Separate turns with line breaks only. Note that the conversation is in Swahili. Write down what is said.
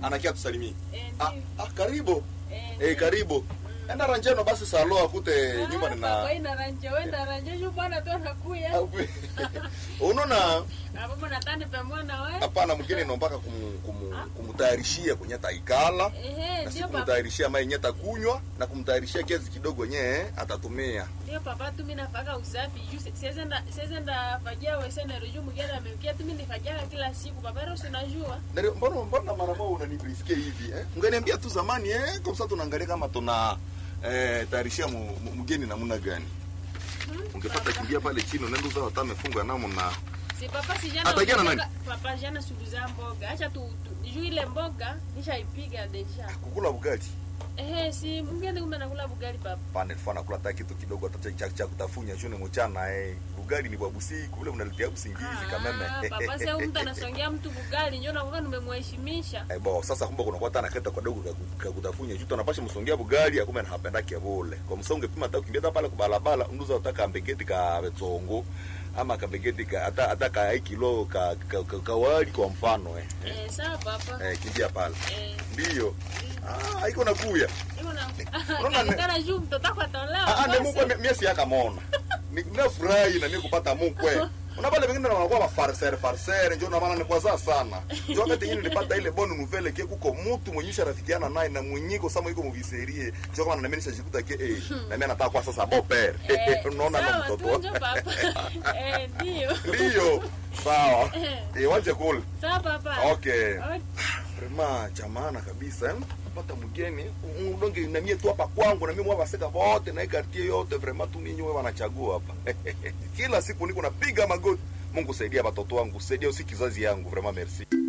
anakia tusalimie
Eh,
ah,
ndio.
ah, karibu
Eh,
eh, karibu enda ranjeno basi salo akute nyumba
Ah,
nina
papa inaranja wenda ranja juu bwana tu anakuya
unaona
hapo natani pamoja we
hapana mwingine nombaka kumu, kumu, kumutayarishia kwenye taikala
ehe
na si
ndio papa
kumtayarishia mai yenye takunywa na kumtayarishia kiasi kidogo yenye atatumia
ndio papa tu mimi nafaka usafi juu si- siwezi enda siwezi enda fagia wewe na juu mgeni ameukia tu mimi nifagia kila siku papa leo si unajua
Ndio, mbona mbona mara moja unanibrisikia hivi eh? Ungeniambia tu zamani eh, kwa sababu tunaangalia kama tuna eh, tayarishia mu- mu- mgeni namna gani. Ungepata kimbia pale chini unaenda uzao hata amefunga namna.
si papa si jana
Atakia na nani?
mboga- papa jana suluza mboga acha tu, tu juu ile mboga nishaipiga deja
Kukula ugali.
ehe si mgeni kumbe nakula bugali papa
Pande tufana kula hata kitu kidogo hata cha, cha kutafunya shone mchana eh. Ugali ni babusi kule unaletea usingizi kameme.
Ah, papa sasa huyu mtu anasongea mtu bugali njoo nakuwa nimemheshimisha
Eh, bo sasa kumbe kuna kwa tana keta kadogo ka kutafunya juto anapasha msongea bugali akume anapenda kebole kwa msonge pima hata ukimbia hata pale kwa barabara unduza utaka mbegeti ka betongo ama ka mbegeti ka hata hata ka kilo ka, ka, ka, ka wali kwa mfano eh,
eh sawa papa
eh kimbia pale
eh
ndio ah haiko nakuya
Iko na
Unaona ne-
kana juu mtoto wako atolewa.
ah ah, ne
basi.
mukwe mie- mie si yakamona ninafurahi na mie kupata mukwe una pale vingine wanakuwa mafarser farser njo na maana ni kwa saa sana njo wakati ingine nilipata ile bonne nouvelle ke kuko mtu mwenye sharafikiana naye na mwenyiko sama iko muviserie njo kama na mimi nishajikuta ke eh na mimi nataka kwa sasa bon père
Eh,
unaona na
sawa,
mtoto
tu njo papa. Eh, ndio.
ndio sawa
Eh.
eh waje kule
Sawa papa.
okay
Okay.
vraiment cha maana kabisa eh? pata mgeni udonge na mie tu hapa kwangu na mimi mwavaseka wote na hii quartier yote vraiment tu ninyi wewe wanachagua hapa kila siku niko napiga magoti Mungu saidia watoto wangu saidia usi kizazi yangu vraiment merci